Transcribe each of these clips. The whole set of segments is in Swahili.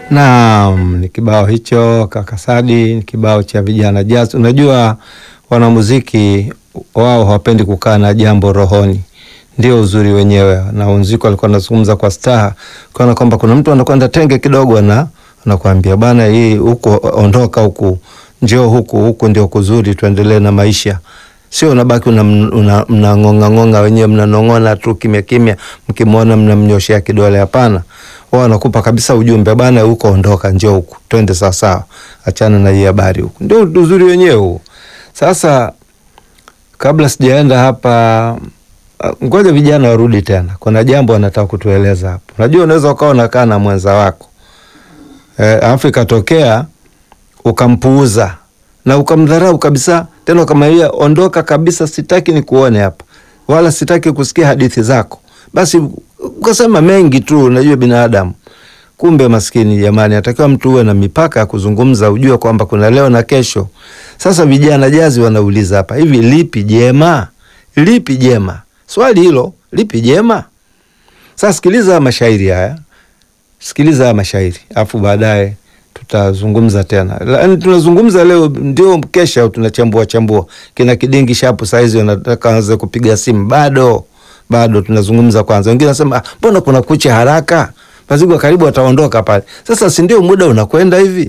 Naam, ni kibao hicho kaka Sadi, ni kibao cha vijana jazz. Unajua wanamuziki wao hawapendi kukaa na jambo rohoni, ndio uzuri wenyewe. Na muziki alikuwa anazungumza kwa staha, kana kwamba kuna mtu anakwenda tenge kidogo, na anakuambia bana, hii huku ondoka, huku njoo huku, huku ndio kuzuri, tuendelee na maisha Sio unabaki mnang'onga una, una ng'onga wenyewe mnanong'ona tu kimya kimya, mkimwona mnamnyoshea kidole. Hapana, wao wanakupa kabisa ujumbe bana, huko ondoka, njoo huku, twende sawa sawa, achana na hii habari huku. Ndio uzuri wenyewe huo. Sasa kabla sijaenda hapa, ngoja vijana warudi tena, kuna jambo wanataka kutueleza hapo. Unajua, unaweza ukawa unakaa na mwenza wako e, alafu ikatokea ukampuuza na ukamdharau kabisa tena ukamwambia ondoka kabisa, sitaki nikuone hapa, wala sitaki kusikia hadithi zako. Basi ukasema mengi tu, unajua binadamu. Kumbe maskini jamani, atakiwa mtu uwe na mipaka ya kuzungumza, ujue kwamba kuna leo na kesho. Sasa vijana jazi wanauliza hapa, hivi lipi jema? Lipi jema? Swali hilo, lipi jema? Sasa sikiliza mashairi haya, sikiliza haya mashairi afu baadaye tutazungumza tena. Yaani tunazungumza leo ndio kesha tunachambua chambua. Kina kidingi shapu saizi wanataka anze kupiga simu bado. Bado tunazungumza kwanza. Wengine nasema mbona kuna kucha haraka? Mazigwa karibu ataondoka pale. Sasa si ndio muda unakwenda hivi?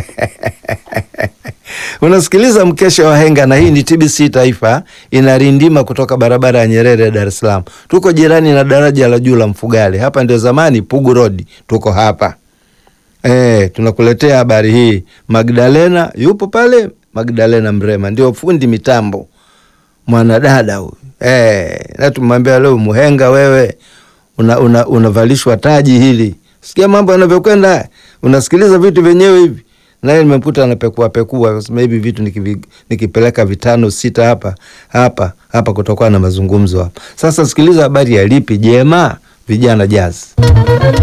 Unasikiliza mkesha wa henga na hii ni TBC Taifa inarindima kutoka barabara ya Nyerere Dar es Salaam. Tuko jirani na daraja la juu la Mfugale. Hapa ndio zamani Pugu Road. Tuko hapa. Eh, tunakuletea habari hii. Magdalena yupo pale, Magdalena Mrema ndio fundi mitambo, mwanadada huyu eh, na tumwambia leo, muhenga wewe, unavalishwa una, una taji hili. Sikia mambo yanavyokwenda, unasikiliza vitu vyenyewe hivi. Naye nimemkuta anapekua pekua, sema hivi vitu nikivi, nikipeleka vitano sita hapa hapa hapa, kutokana na mazungumzo hapa. Sasa sikiliza habari ya lipi jema, vijana jazi